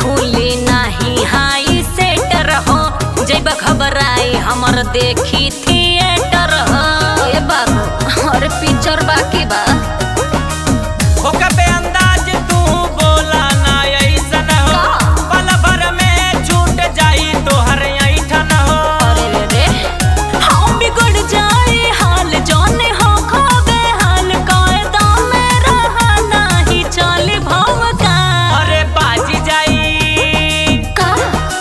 खुली नाही हाई सेटर हो जैब घबराई हमर देखी थिएटर हो ए बाबू और पिक्चर बाकी बा होका पे अंदाज तू बोला ना ऐसन हो का? पल भर में छूट जाई तोहर ऐठन हो अरे रे रे हम बिगड़ जाए हाल जाने हो खावे हाल कायदा में रहा नाही चल भाव का अरे बाजी जाई का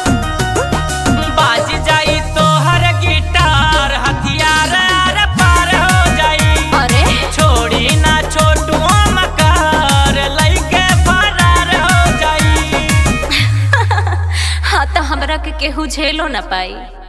बाज जाई तोहर गिटार हथियार आर पार हो जाई अरे छोड़ी ना छोटू मकार लइके फरार हो जाई हाँ तो हमरा के केहू झेलो ना पाई